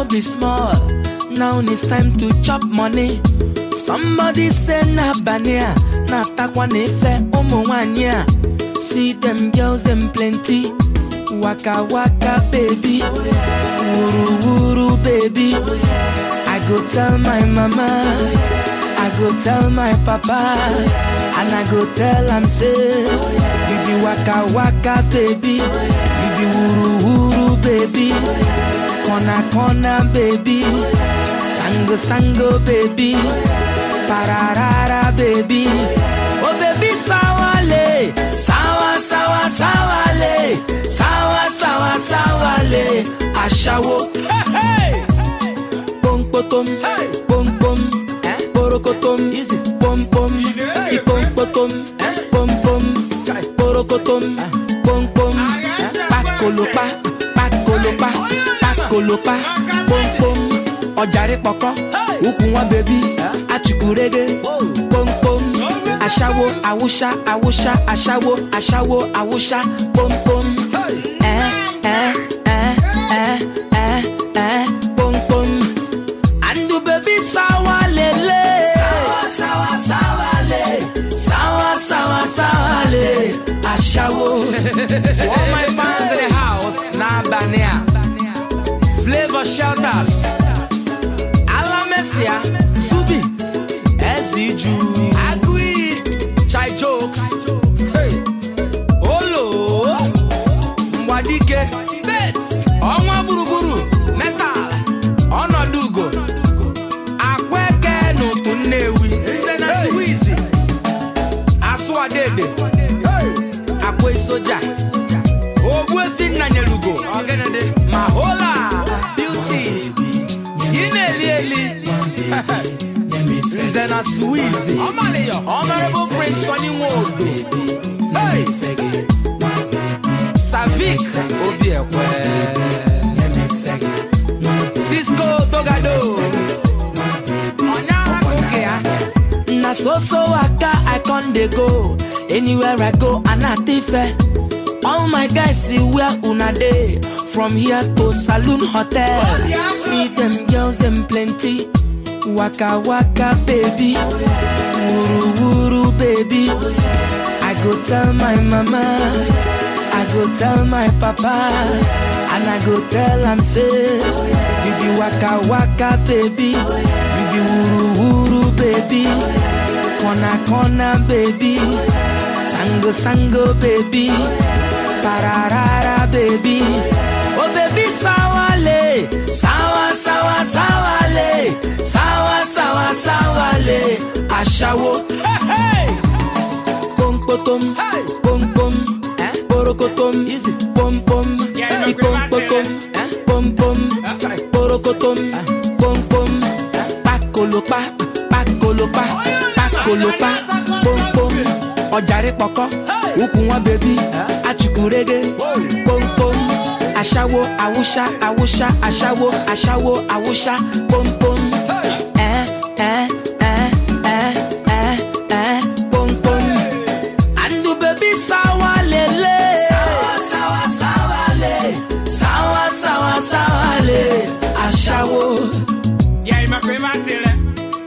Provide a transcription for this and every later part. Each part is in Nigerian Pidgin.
be small. Now it's time to chop money. Somebody say na bania, na takwa nefe umu wanya. See them girls, them plenty. Waka waka baby, wuru wuru baby. I go tell my mama, I go tell my papa, and I go tell am say, you be waka waka baby, you be wuru wuru baby, corner corner baby, sango sango baby, pararara baby, oh baby sawale, sawa sawa sawale, sawa sawa sawale, ashawo. Hey, hey. pom potom, pom pom, porokotom, pom pom, ipom potom, pom pom, porokotom, pom pom, pakolopa, pakolopa, pakolopa, pom pom, ọjàre pọkọ, ukùn wọn bèbí, achukurege, pom pom, aṣáwo, awúṣá, awúṣá, aṣáwo, aṣáwo, awúṣá, pom pom, ẹ ẹ ẹ ẹ ẹ ẹ pom pom. And the baby sawa lele. Sawa sawa sawa le. Sawa sawa sawa le. Ashawo. to all my fans in the house, na bania. Flavor shelters. Alamesia. Subi. Eziju. Agui. Chai jokes. Hey. Olo. Mwadike. States. Ọnwa gburugburu. Metal. Ọnọdụ ugo. Akweke n'otu Nnewi. Nze na Suwizi. Asụ Adede. Akwa Isoja. Ogbuefi Nnanyelugo. Ma hola. Beauty. Ị na-eli eli. Nze na Suwizi. Honorable Prince Sonny Nwodo. Hey. Savik Obiekwe. Cisco Togado. Onyaha Kokea. Na so so waka I con dey go. Anywhere I go, Anatife. All my guys see where una dey. From here to Saloon Hotel. See them girls, them plenty. Waka waka baby. Wuru wuru baby. I go tell my mama. I go tell my papa. And I go tell am say, you be waka waka baby. You be wuru wuru baby. Corner corner baby. Sango sango baby. Pararara baby. Oh baby sawale. Sawa sawa sawale. Sawa sawa sawale. Ashawo. Hey, hey. Pom potom, pom pom, porokotom, pom pom, ipom potom, pom pom, porokotom, pom pom, pakolopa, pakolopa, pakolopa, pom pom, ọjàre pọkọ, ukùn wọn bèbí, achukurege, pom pom, aṣáwo, awúṣá, awúṣá, aṣáwo, aṣáwo, awúṣá, pom pom, ẹ ẹ ẹ ẹ ẹ ẹ pom pom. And the baby sawa lele. Sawa sawa sawa le. Sawa sawa sawa le. Ashawo. Yeah, my favorite thing. eh?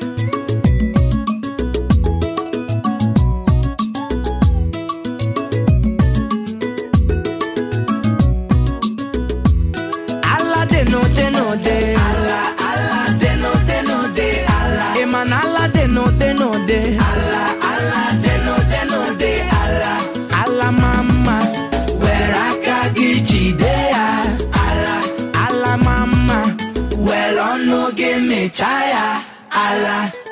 Allah de no de no de. Allah Allah de no de no de. Allah. Eman Allah de no de no de. Allah Allah de no de no de. Allah. Allah mama. Where akagiji de ya. Allah. Allah mama. Well on no give me chaya. Allah.